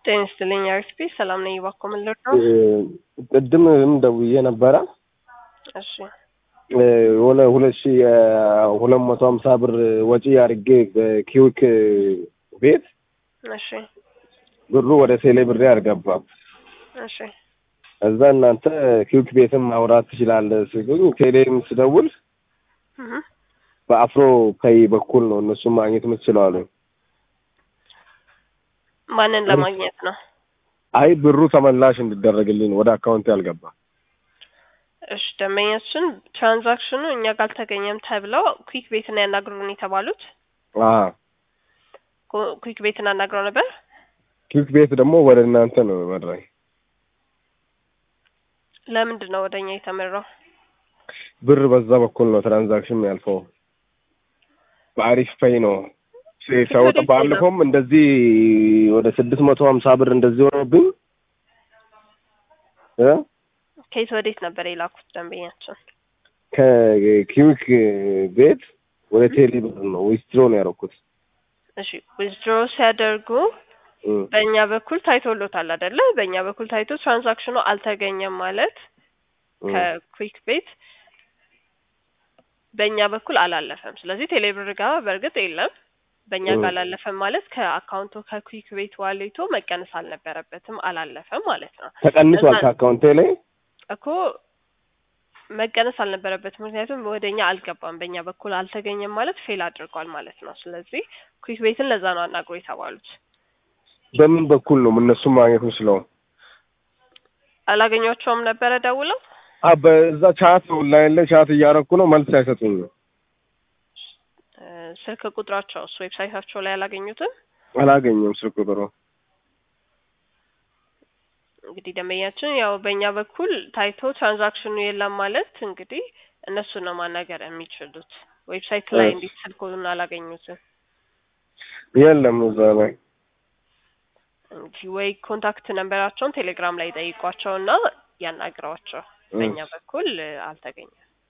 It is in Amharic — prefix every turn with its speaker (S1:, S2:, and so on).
S1: ጤና ይስጥልኝ አርክፒ ሰላም ነኝ። እባክዎ ምን ልርዳው?
S2: ቅድምም ደውዬ ነበረ
S1: እሺ
S2: የሆነ ሁለት ሺ ሁለት መቶ ሀምሳ ብር ወጪ አድርጌ በኪዊክ ቤት
S1: እሺ
S2: ብሩ ወደ ቴሌ ብሬ አልገባም።
S1: እሺ
S2: እዛ እናንተ ኪዊክ ቤትም ማውራት ትችላለህ ሲሉኝ ቴሌም ስደውል
S1: እህ
S2: በአፍሮ ፔይ በኩል ነው እነሱም ማግኘት የምትችለው አሉኝ።
S1: ማንን ለማግኘት ነው?
S2: አይ ብሩ ተመላሽ እንዲደረግልኝ ነው ወደ አካውንት ያልገባ።
S1: እሺ ደንበኛችን ትራንዛክሽኑ እኛ ጋር አልተገኘም ተብለው ኩዊክ ቤትን ያናግሩን የተባሉት
S2: አዎ
S1: ኩ- ኩዊክ ቤትን አናግረው ነበር።
S2: ኪዊክ ቤት ደግሞ ወደ እናንተ ነው መራኝ።
S1: ለምንድን ነው ወደኛ የተመራው?
S2: ብር በዛ በኩል ነው ትራንዛክሽን ያልፈው። በአሪፍ ፔይ ነው ሰው
S1: ወዴት
S2: ባለፈውም እንደዚህ ወደ ስድስት መቶ ሀምሳ ብር እንደዚህ ሆኖብኝ እ
S1: ከየት ወዴት ነበር የላኩት ደንበኛችን?
S2: ከኪዊክ ቤት ወደ ቴሌ ብር ነው ዊስትሮ ነው ያደረኩት።
S1: እሺ ዊዝድሮ ሲያደርጉ
S2: እ
S1: በእኛ በኩል ታይቶሎታል አይደለ? በእኛ በኩል ታይቶ ትራንዛክሽኑ አልተገኘም ማለት
S2: እ
S1: ከኩዊክ ቤት በእኛ በኩል አላለፈም። ስለዚህ ቴሌብር ጋር በእርግጥ የለም። በእኛ
S2: እ
S1: ጋር አላለፈም ማለት ከአካውንቱ ከኩዊክ ቤት ዋሌቶ መቀነስ አልነበረበትም፣ አላለፈም ማለት ነው
S2: ተቀንሷል
S1: እዛ-
S2: ከአካውንቴ ላይ
S1: እኮ መቀነስ አልነበረበትም። ምክንያቱም ወደ እኛ አልገባም፣ በእኛ በኩል አልተገኘም ማለት ፌል አድርጓል ማለት ነው። ስለዚህ ኩዊክ ቤትን ለዛ ነው አናግሮ የተባሉት።
S2: በምን በኩል ነው እነሱም ማግኘት የምችለው?
S1: አላገኟቸውም ነበረ ደውለው
S2: አ በዛ ቻት ኦንላይን ላይ ቻት እያደረኩ ነው፣ መልስ አይሰጡኝም።
S1: እ፣ ስልክ ቁጥራቸውስ ዌብሳይታቸው ላይ አላገኙትም።
S2: አላገኘም ስልክ ቁጥሩ።
S1: እንግዲህ ደንበኛችን ያው በእኛ በኩል ታይቶ ትራንዛክሽኑ የለም ማለት እንግዲህ እነሱ ነው ማናገር የሚችሉት። ዌብሳይት ላይ
S2: እሺ።
S1: እንዴት ስልኩን አላገኙትም?
S2: የለም እዛ ላይ
S1: እንግዲህ ወይ ኮንታክት ነንበራቸውን ቴሌግራም ላይ ጠይቋቸው እና ያናግሯቸው። በእኛ በኩል እ፣ አልተገኘም።